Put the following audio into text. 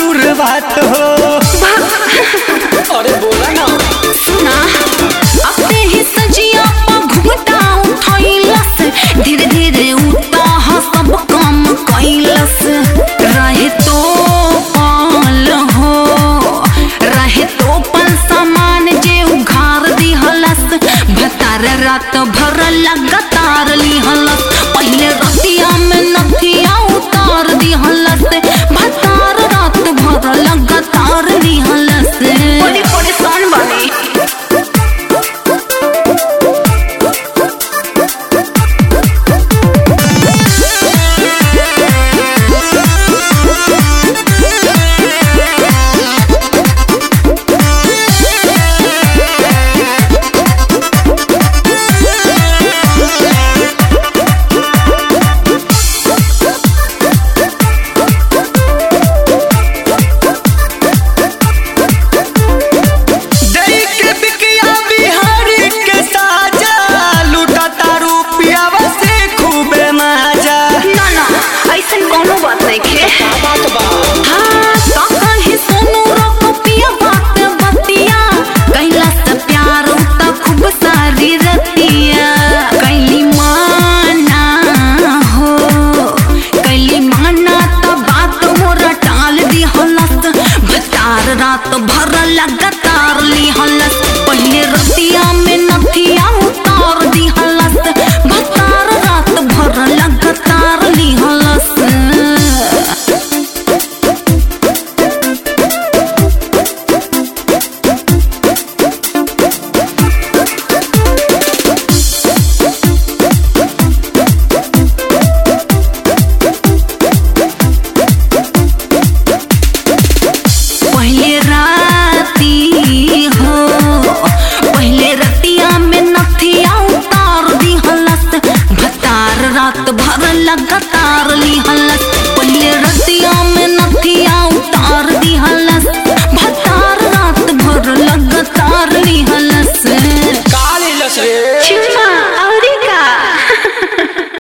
शुरुआत हो अरे बोला ना सुना अपने ही सजिया पा घुमटा उठैलस धीरे धीरे उठा ह सब काम कैलस रहे तो पाल हो रहे तो पल सामान जे उघार दिहलस भतार रात भर लगातार लिहलस पहले रतिया में नथिया उतार दिहलस भतार रात भर लगातार लिहलस बड़ी परेशान बनी दई के बिकिया बिहारी के साजा लूटा तारू पियावा से खूबे मजा ना ना ऐसन कोनो बात नहीं खे बात बा हाँ तो कहीं सोनू रोको पिया बात बतिया कैला से प्यार उता खूब सारी रतिया कैली माना हो कैली माना तो बात मोरा टाल दी हलस भतार रात भर लगातार ली हलस पहले रतिया में नथिया उतार दी हलस भतार रात भर लगातार ली हलस पहले राती हो पहले रतिया में नथिया उतार दी हलस भतार रात भर लगातार ली हलस पहले रतिया में नथिया उतार दी हलस भतार रात भर लगातार ली हलस काली लस रे चुम्मा और का